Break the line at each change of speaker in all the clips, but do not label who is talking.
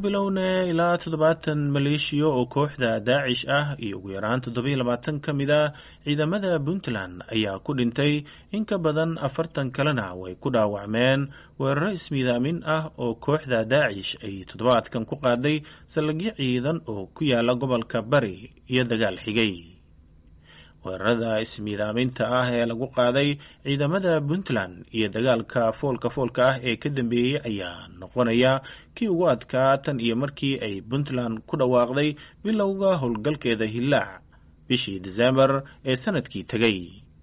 bilowne ilaa toddobaatan maleeshiya oo kooxda daacish ah iyo ugu yaraan toddobiyo labaatan ka mid a ciidamada puntland ayaa ku dhintay in ka badan afartan kalena way ku dhaawacmeen weeraro ismiidaamin ah oo kooxda daacish ay toddobaadkan ku qaaday saldhigyo ciidan oo ku yaala gobolka bari iyo dagaal xigay weerarada ismiidaaminta ah ee lagu qaaday ciidamada puntland iyo dagaalka foolka foolka ah ee ka dambeeyey ayaa noqonaya kii ugu adkaa tan iyo markii ay puntland ku dhawaaqday bilowga howlgalkeeda hillaac bishii desembar ee sanadkii tegay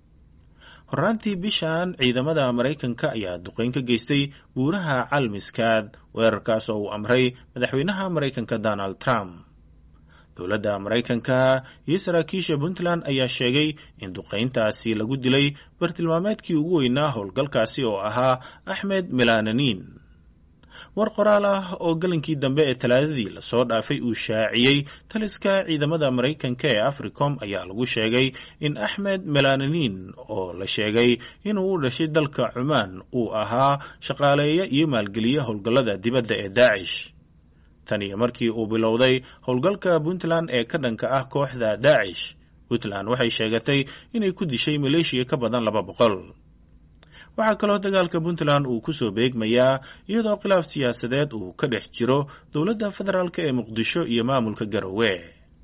horaantii bishan ciidamada maraykanka ayaa duqeyn ka geystay buuraha calmiskaad weerarkaas oo uu amray madaxweynaha maraykanka donald trump dowladda maraykanka iyo saraakiisha puntland ayaa sheegay in duqayntaasi lagu dilay bartilmaameedkii ugu weynaa howlgalkaasi oo ahaa axmed melananin war qoraal ah oo galinkii dambe ee talaadadii lasoo dhaafay uu shaaciyey taliska ciidamada maraykanka ee africom ayaa lagu sheegay in axmed melananin oo la sheegay inuu u dhashay dalka cumaan uu ahaa shaqaaleeya iyo maalgeliya howlgallada dibadda ee daacish tan iyo markii uu bilowday howlgalka puntland ee ka dhanka ah kooxda daacish puntland waxay sheegatay inay ku dishay maleeshiya ka badan laba boqol waxaa kaloo dagaalka puntland uu ku soo beegmayaa iyadoo khilaaf siyaasadeed uu ka dhex jiro dowladda federaalk ee muqdisho iyo maamulka garowe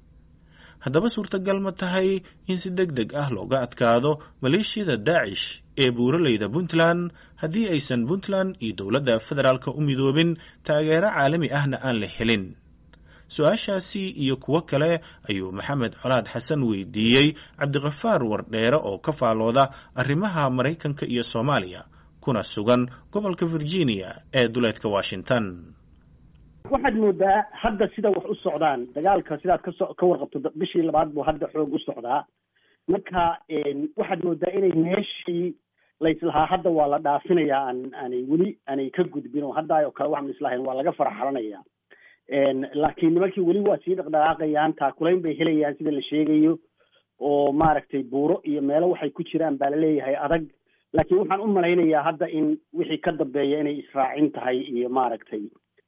haddaba suurtagal ma tahay in si deg deg ah looga adkaado maleeshiyada daacish ee buuraleyda puntland haddii aysan puntland iyo dowladda federaalka u midoobin taageero caalami ahna aan la helin su-aashaasi iyo kuwo kale ayuu maxamed colaad xasan weydiiyey cabdikafaar wardheere oo ka faalooda arrimaha maraykanka iyo soomaaliya kuna sugan gobolka virginia ee duleedka washington
waxaad moodaa hadda sida wax u socdaan dagaalka sidaad kaso ka warqabto bishii labaad buu hadda xoog u socdaa marka waxaad moodaa inay meeshii laislahaa hadda waa la dhaafinayaa aan aanay weli aanay ka gudbin oo hadda oo kale waxaan islahayn waa laga faraxalanaya laakiin nimankii weli waa sii dhaqdhaqaaqayaan taakulayn bay helayaan sida la sheegayo oo maaragtay buuro iyo meelo waxay ku jiraan baa laleeyahay adag laakiin waxaan u malaynayaa hadda in wixii ka dambeeya inay israacin tahay iyo maaragtay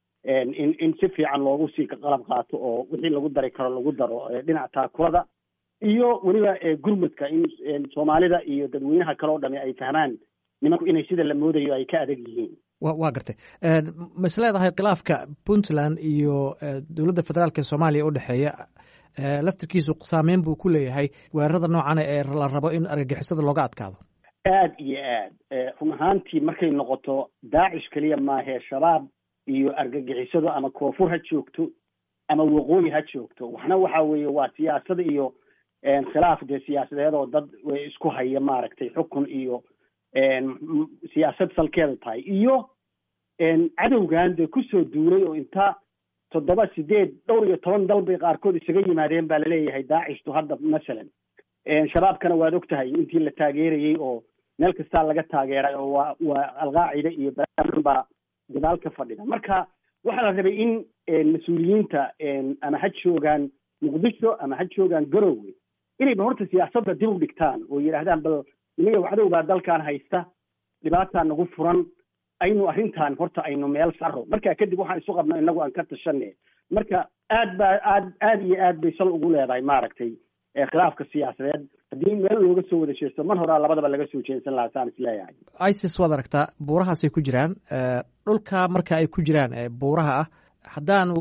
in in si fiican loogu sii qalab qaato oo wixii lagu dari karo lagu daro dhinaca taakulada iyo weliba gurmudka in soomaalida iyo dadweynaha kale oo dhami ay fahmaan nimanku inay sida la moodayo ay ka adag yihiin
wa waa gartay ma is leedahay khilaafka puntland iyo dowladda federaalk ee soomaaliya u dhexeeya laftirkiisu saameyn buu ku leeyahay weerarada noocana ee la rabo in argagixisada looga adkaado
aad iyo aad run ahaantii markay noqoto daacish keliya maahee shabaab iyo argagixisadu ama koonfur ha joogto ama waqooyi ha joogto waxna waxa weeye waa siyaasad iyo khilaaf dee siyaasadeed oo dad isku haya maaragtay xukun iyo siyaasad salkeeda tahay iyo cadowgan dee kusoo duulay oo inta toddoba sideed dhowr iyo toban dal bay qaarkood isaga yimaadeen baa laleeyahay daacishtu hadda masalan shabaabkana waad og tahay intii la taageerayey oo meel kastaa laga taageeray oo waa waa alqaacida iyo baan baa gadaal ka fadhida marka waxaa la rabay in mas-uuliyiinta ama ha joogaan muqdisho ama ha joogaan garowe inayba horta siyaasadda dib u dhigtaan oo yidhaahdaan bal nimayow cadow baa dalkan haysta dhibaataa nagu furan aynu arrintan horta aynu meel saro marka kadib waxaan isu qabno inagu aan ka tashane marka aad baa aad aad iyo aad bay sal ugu leedahay maaragtay khilaafka siyaasadeed haddii meel looga soo wada jeesto mar horaa labadaba laga soo jeensan lahaa saan isleeyahay
isis waad aragtaa buurahaasay ku jiraan dhulka marka ay ku jiraan buuraha ah haddaanu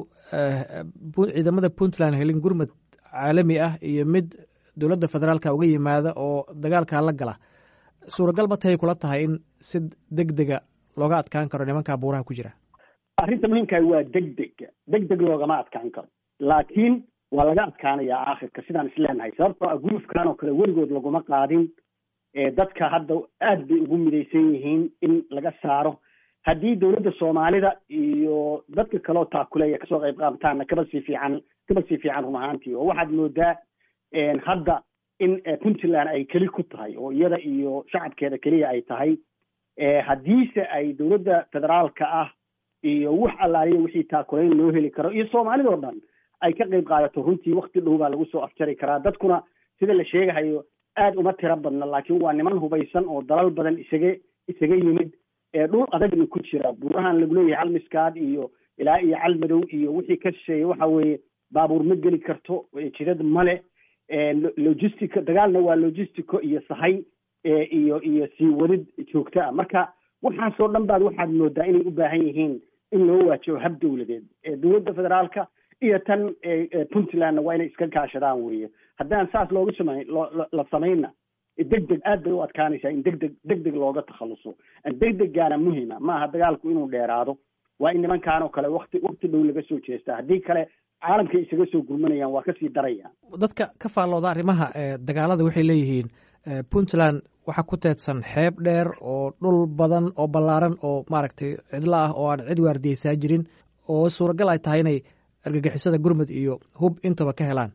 ciidamada puntland helin gurmud caalami ah iyo mid dowladda federaalka uga yimaada oo dagaalkaa la gala suuragal ma tahay kula tahay in si deg dega looga adkaan karo nimankaa buuraha ku jira
arrinta muhiimkaah waa deg deg deg deg loogama adkaan karo laakiin waa laga adkaanayaa aakhirka sidaan isleenahay sababtoo ah gulufkan oo kale weligood laguma qaadin dadka hadda aad bay ugu midaysan yihiin in laga saaro haddii dowladda soomaalida iyo dadka kaleo taakuleeya kasoo qayb qaabtaana kaba sii fiican kaba sii fiican run ahaantii oo waxaad moodaa hadda in puntland ay keli ku tahay oo iyada iyo shacabkeeda keliya ay tahay haddiise ay dowladda federaalka ah iyo wax allaaliya wixii taakulayn loo heli karo iyo soomaalidoo dhan ay ka qayb qaadato runtii wakti dhow baa lagu soo afjari karaa dadkuna sida la sheegahayo aad uma tiro badna laakiin waa niman hubaysan oo dalal badan isaga isaga yimid dhul adagna ku jira buurahan lagu leeyahay almiskaad iyo ilaa iyo calmadow iyo wixii ka shisheeye waxa weeye baabuur ma geli karto jidad male logistica dagaalna waa logistico iyo sahay iyo iyo sii wadid joogto ah marka waxaasoo dhan baad waxaad moodaa inay u baahan yihiin in loo waajibo hab dowladeed dowladda federaalka iyo tan puntlandna waa inay iska kaashadaan weeye haddaan saas looga samay la samayna deg deg aad bay u adkaanaysaa in deg deg deg deg looga takhaluso deg deggaana muhima maaha dagaalku inuu dheeraado waa in nimankaan oo kale wakti wakti dhow laga soo jeestaa haddii kale caalamkay isaga soo gurmanayaan waa kasii daraya
dadka ka faallooda arrimaha dagaalada waxay leeyihiin puntland waxaa ku teedsan xeeb dheer oo dhul badan oo ballaaran oo maaragtay cidlo ah oo aan cid waardiyeysaa jirin oo suuragal ay tahay inay argagixisada gurmud iyo hub intaba ka helaan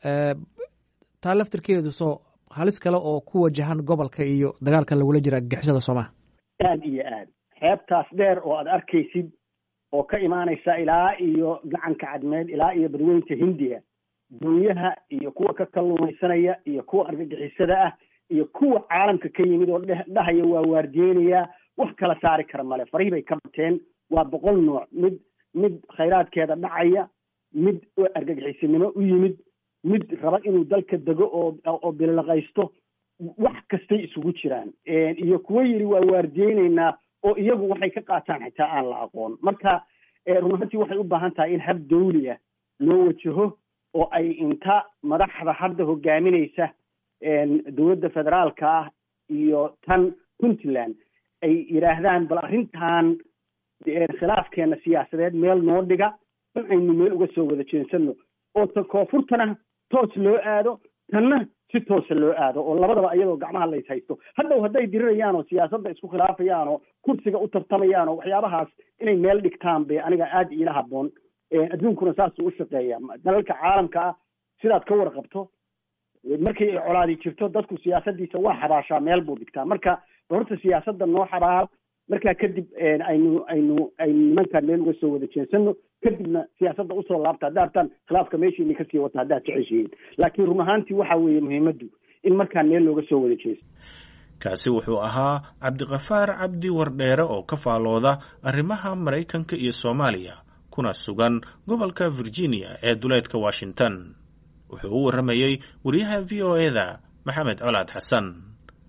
taa laftirkeedu soo halis kale oo ku wajahan gobolka iyo dagaalkan lagula jira argagixisada soomaha
aad iyo aad xeebtaas dheer oo aad arkaysid oo ka imaanaysa ilaa iyo gacanka cadmeed ilaa iyo badweynta hindiya dunyaha iyo kuwa ka kalluumaysanaya iyo kuwa argagixisada ah iyo kuwa caalamka ka yimid oo dhahaya waa waardiyeynaya wax kala saari kara male farihii bay ka bateen waa boqol nooc mid mid khayraadkeeda dhacaya mid argagixisinimo u yimid mid raba inuu dalka dego oo oo bilaqaysto wax kastay isugu jiraan iyo kuwo yidhi waa waardiyeyneynaa oo iyagu waxay ka qaataan xitaa aan la aqoon marka run ahantii waxay u baahan tahay in hab dawli ah loo wajaho oo ay inta madaxda hadda hogaaminaysa dowladda federaalka ah iyo tan puntland ay yidhaahdaan bal arrintan khilaafkeena siyaasadeed meel noo dhiga in aynu meel uga soo wada jeensano oo ta koonfurtana toos loo aado tanna si toosa loo aado oo labadaba iyadoo gacmaha lays haysto hadhow hadday dirirayaan oo siyaasadda isku khilaafayaan oo kursiga u tartamayaan oo waxyaabahaas inay meel dhigtaan bay aniga aada iila habboon adduunkuna saasuu u shaqeeya dalalka caalamka ah sidaad ka warqabto markii ay colaadi jirto dadku siyaasaddiisa waa xabaashaa meel buu dhigtaa marka horta siyaasadda noo xabaal markaa kadib aynu aynu aynu nimankaan meel uga soo wada jeensano kadibna siyaasadda usoo laabta haddaa artaan khilaafka meeshiini kasii wata haddaad jeceshihiin laakiin run ahaantii waxa weeye muhiimaddu in markaan meel looga soo wada jeesto
kaasi wuxuu ahaa cabdiqafaar cabdi wardheere oo ka faalooda arrimaha maraykanka iyo soomaaliya kuna sugan gobolka virginia ee duleedka washington wuxuu u warramayey wariyaha v o e da maxamed colaad xasan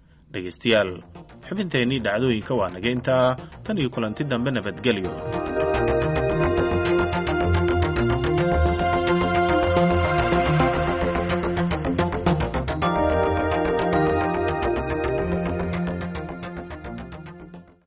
dhegaystayaal xubinteennii dhacdooyinka waa nageyntaa tan iyo kulanti dambe nabadgelyo